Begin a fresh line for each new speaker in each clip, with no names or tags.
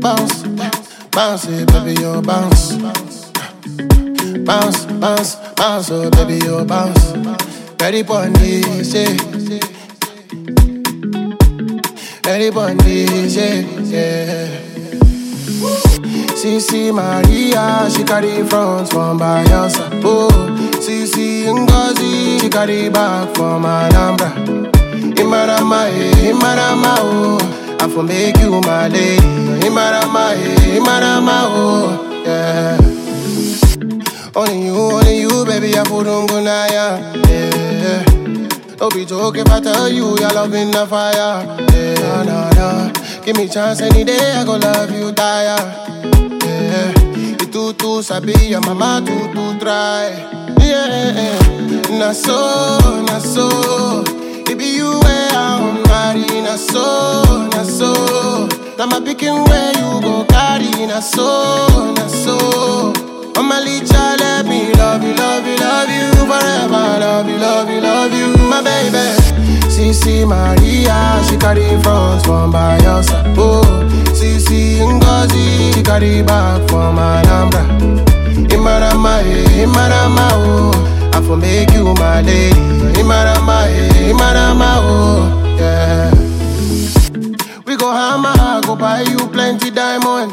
bounce, bounce it, baby, you bounce. Bounce, bounce, bounce, oh baby, you bounce. Ready for this, yeah. Ready for this, yeah, yeah. CC Maria, she carry front from Bayelsa. Oh, CC Ngozi, she carry back from Alhambra. Imarama, eh, Imarama, oh, I for make you my lady. Imarama, eh, Imarama, oh, yeah. Only you, only you, baby, I put on gunaya, yeah. Don't be joking if I tell you your love in the fire, yeah, nah, nah. Give me chance any day, I go love you, tire. Yeah, you too too sabi, your mama too too try. Yeah, na so, na so. It be you where I'm married, na so, na so. Now my picking where you go carry, na so, na so. Mama Licha, let me love you, love you, love you forever. Love you, love you, love you, my baby. CC Maria, she carry front from Bayelsa. Oh, CC Ngozi, she carry back from Alhambra. Imarama, eh, Imarama, oh, I for make you my lady. Imarama, eh, Imarama, oh, yeah. We go hammer, I go buy you plenty diamond.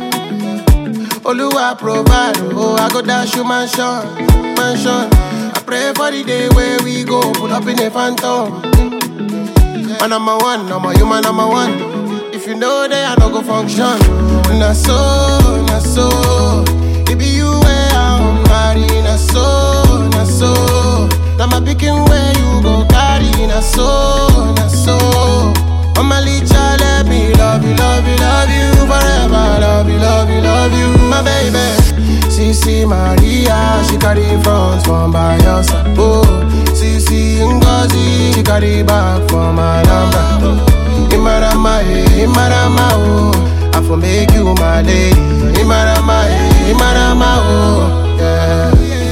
Oluwa provide, oh, I go dash you mansion, mansion. I pray for the day where we go, put up in a phantom. Man, number one, number you, man, number one. If you know that I no go function, na so, na so. It be you where I'm married, na so, na so. Now my picking where you go carry, na so, na so. Mama Licha, let me love you, love you, love you forever. Love you, love you, love you, my baby. CC Maria, she carry front from Bayelsa. Oh, CC Ngozi, she carry back from Alhambra. Imarama, eh, Imarama, oh, I for make you my lady. Imarama, eh, Imarama, oh, yeah.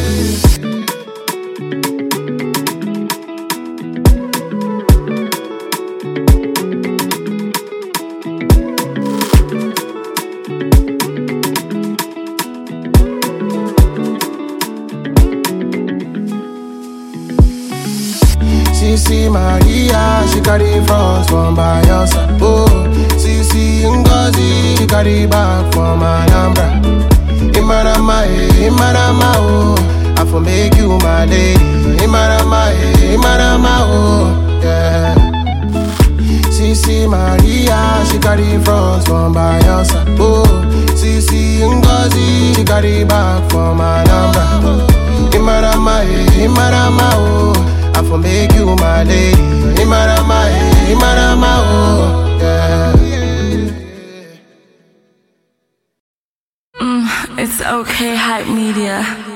CC Maria, she carry front from Bayelsa. Oh, CC Ngozi, she carry back from Alhambra. Imarama, eh, Imarama, oh, I for make you my lady. Imarama, eh, Imarama, oh, yeah. CC Maria, she carry front from Bayelsa. Oh, CC Ngozi, she carry back from Alhambra. Imarama, eh, Imarama, oh, I for make you my lady. Imarama, eh, Imarama, oh, yeah.
It's okay, hype media.